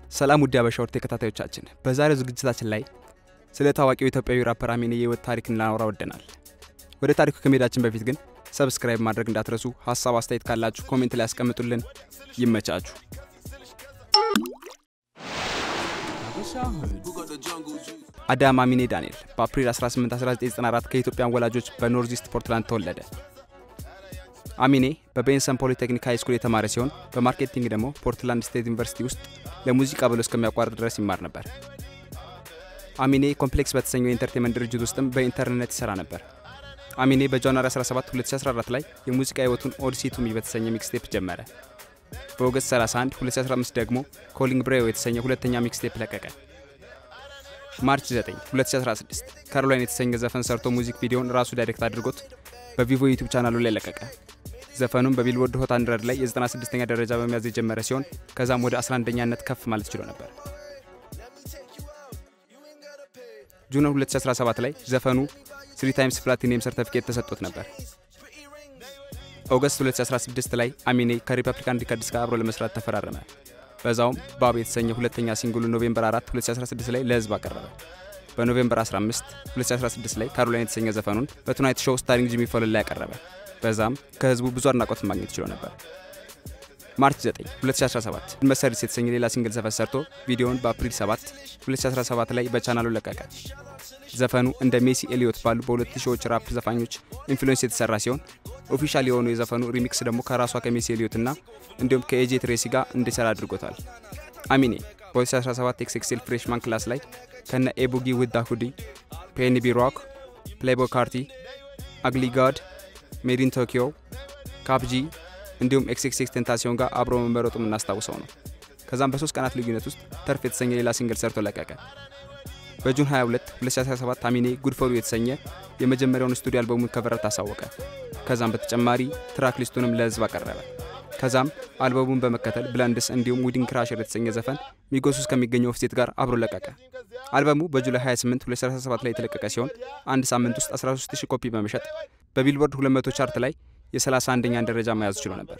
ሰላም ውድ አበሻ ወር ተከታታዮቻችን፣ በዛሬው ዝግጅታችን ላይ ስለ ታዋቂው ኢትዮጵያዊ ራፐር አሚኔ የህይወት ታሪክ ልናወራ ወደናል። ወደ ታሪኩ ከመሄዳችን በፊት ግን ሰብስክራይብ ማድረግ እንዳትረሱ። ሀሳብ አስተያየት ካላችሁ ኮሜንት ላይ ያስቀምጡልን። ይመቻችሁ። አዳም አሚኔ ዳንኤል በአፕሪል 18 1994 ከኢትዮጵያን ወላጆች በኖርዝ ኢስት ፖርትላንድ ተወለደ። አሚኔ በቤንሰን ፖሊቴክኒክ ሃይ ስኩል የተማረ ሲሆን በማርኬቲንግ ደግሞ ፖርትላንድ ስቴት ዩኒቨርሲቲ ውስጥ ለሙዚቃ ብሎ እስከሚያቋርጥ ድረስ ይማር ነበር። አሚኔ ኮምፕሌክስ በተሰኘው የኢንተርቴንመንት ድርጅት ውስጥም በኢንተርኔት ይሰራ ነበር። አሚኔ በጃንዋሪ 17 2014 ላይ የሙዚቃ ህይወቱን ኦዲሲ ቱሚ በተሰኘ ሚክስቴፕ ጀመረ። በኦገስት 31 2015 ደግሞ ኮሊንግ ብሬው የተሰኘ ሁለተኛ ሚክስቴፕ ለቀቀ። ማርች 9 2016 ካሮላይን የተሰኘ ዘፈን ሰርቶ ሙዚክ ቪዲዮን ራሱ ዳይሬክት አድርጎት በቪቮ ዩቲዩብ ቻናሉ ላይ ለቀቀ። ዘፈኑም በቢልቦርድ ሆት 100 ላይ የ96ኛ ደረጃ በመያዝ የጀመረ ሲሆን ከዛም ወደ 11ኛነት ከፍ ማለት ችሎ ነበር። ጁን 2017 ላይ ዘፈኑ ስሪ ታይምስ ፕላቲኒየም ሰርተፊኬት ተሰጥቶት ነበር። ኦገስት 2016 ላይ አሚኔ ከሪፐብሊካን ሪከርድስ ጋር አብሮ ለመስራት ተፈራረመ። በዛውም ባብ የተሰኘ ሁለተኛ ሲንግሉ ኖቬምበር 4 2016 ላይ ለህዝብ አቀረበ። በኖቬምበር 15 2016 ላይ ካሮላይን የተሰኘ ዘፈኑን በቱናይት ሾው ስታሪንግ ጂሚ ፎለን ላይ ያቀረበ። በዛም ከህዝቡ ብዙ አድናቆት ማግኘት ችሎ ነበር። ማርች 9 2017 መሰሪስ የተሰኘ ሌላ ሲንግል ዘፈን ሰርቶ ቪዲዮውን በአፕሪል 7 2017 ላይ በቻናሉ ለቀቀ። ዘፈኑ እንደ ሜሲ ኤሊዮት ባሉ በሁለት ሺዎች ራፕ ዘፋኞች ኢንፍሉዌንስ የተሰራ ሲሆን ኦፊሻል የሆኑ የዘፈኑ ሪሚክስ ደግሞ ከራሷ ከሜሲ ኤሊዮት እና እንዲሁም ከኤጄ ትሬሲ ጋር እንዲሰራ አድርጎታል። አሚኔ በ2017 ኤክስኤክሴል ፍሬሽማን ክላስ ላይ ከነ ኤቡጊ ውዳ ሁዲ፣ ፔንቢ ሮክ፣ ፕሌይቦይ ካርቲ፣ አግሊ ጋድ፣ ሜዲን ቶኪዮ፣ ካፕጂ እንዲሁም ኤክስኤክስ ቴንታሲዮን ጋር አብሮ መመረጡ የምናስታውሰው ነው። ከዛም በሶስት ቀናት ልዩነት ውስጥ ተርፍ የተሰኘ ሌላ ሲንግል ሰርቶ ለቀቀ። በጁን 22 2017 አሚኔ ጉድ ፎር ዩ የተሰኘ የመጀመሪያውን ስቱዲዮ አልበሙን ከቨረት አሳወቀ። ከዛም በተጨማሪ ትራክ ሊስቱንም ለህዝብ አቀረበ። ከዛም አልበሙን በመከተል ብላንድስ እንዲሁም ዊዲንግ ክራሸር የተሰኘ ዘፈን ሚጎስ ውስጥ ከሚገኘው ኦፍሴት ጋር አብሮ ለቀቀ። አልበሙ በጁላይ 28 2017 ላይ የተለቀቀ ሲሆን አንድ ሳምንት ውስጥ 13000 ኮፒ በመሸጥ በቢልቦርድ 200 ቻርት ላይ የ31ኛን ደረጃ መያዝ ችሎ ነበር።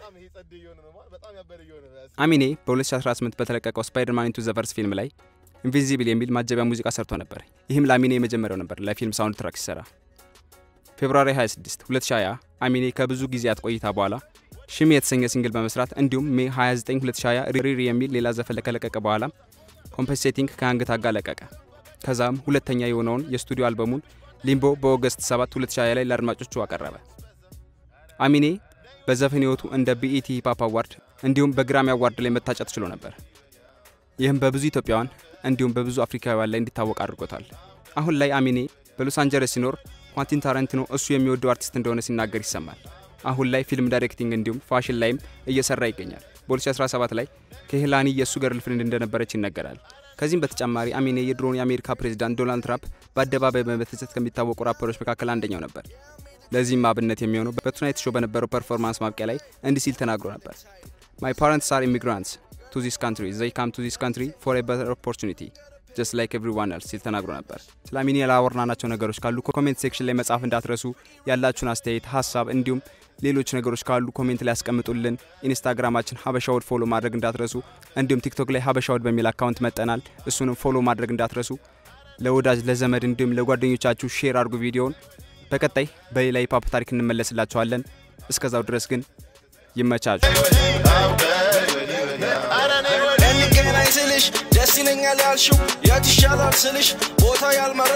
አሚኔ በ2018 በተለቀቀው ስፓይደርማን ኢንቱ ዘ ቨርስ ፊልም ላይ ኢንቪዚብል የሚል ማጀቢያ ሙዚቃ ሰርቶ ነበር። ይህም ለአሚኔ የመጀመሪያው ነበር ለፊልም ሳውንድ ትራክ ሲሰራ። ፌብሩዋሪ 26 2020 አሚኔ ከብዙ ጊዜያት ቆይታ በኋላ ሽሚ የተሰኘ ሲንግል በመስራት እንዲሁም ሜ 29 2020 ሪሪ የሚል ሌላ ዘፈን ከለቀቀ በኋላ ኮምፐንሴቲንግ ከአንገት አጋ ለቀቀ። ከዛም ሁለተኛ የሆነውን የስቱዲዮ አልበሙን ሊምቦ በኦገስት 7 2020 ላይ ለአድማጮቹ አቀረበ። አሚኔ በዘፈን ህይወቱ እንደ ቢኢቲ ሂፓፕ አዋርድ እንዲሁም በግራሚ አዋርድ ላይ መታጨት ችሎ ነበር። ይህም በብዙ ኢትዮጵያውያን እንዲሁም በብዙ አፍሪካውያን ላይ እንዲታወቅ አድርጎታል። አሁን ላይ አሚኔ በሎስ አንጀለስ ሲኖር ኳንቲን ታረንቲኖ እሱ የሚወደው አርቲስት እንደሆነ ሲናገር ይሰማል። አሁን ላይ ፊልም ዳይሬክቲንግ እንዲሁም ፋሽን ላይም እየሰራ ይገኛል። በ2017 ላይ ከሄላኒ የእሱ ገርል ፍሬንድ እንደነበረች ይነገራል። ከዚህም በተጨማሪ አሚኔ የድሮውን የአሜሪካ ፕሬዚዳንት ዶናልድ ትራምፕ በአደባባይ በመተቸት ከሚታወቁ ራፐሮች መካከል አንደኛው ነበር። ለዚህም አብነት የሚሆነው በቱናይት ሾው በነበረው ፐርፎርማንስ ማብቂያ ላይ እንዲህ ሲል ተናግሮ ነበር። ማይ ፓረንትስ አር ኢሚግራንትስ ቱ ዚስ ካንትሪ ዘይ ካም ቱ ዚስ ካንትሪ ፎር ኤ በተር ኦፖርቹኒቲ ጀስት ላይክ ኤቭሪዋን ኤልስ ሲል ተናግሮ ነበር። ስለ አሚኔ ያላወራናቸው ነገሮች ካሉ ኮሜንት ሴክሽን ላይ መጻፍ እንዳትረሱ። ያላችሁን አስተያየት፣ ሀሳብ እንዲሁም ሌሎች ነገሮች ካሉ ኮሜንት ላይ ያስቀምጡልን። ኢንስታግራማችን ሀበሻውድ ፎሎ ማድረግ እንዳትረሱ። እንዲሁም ቲክቶክ ላይ ሀበሻውድ በሚል አካውንት መጠናል። እሱንም ፎሎ ማድረግ እንዳትረሱ። ለወዳጅ ለዘመድ እንዲሁም ለጓደኞቻችሁ ሼር አድርጉ ቪዲዮውን። በቀጣይ በሌላ ሂፓፕ ታሪክ እንመለስላችኋለን። እስከዛው ድረስ ግን ይመቻችሁ። እንገናኝ ስልሽ ደስ ይለኛል ያልሽው የት ይሻላል ስልሽ ቦታ ያልመረ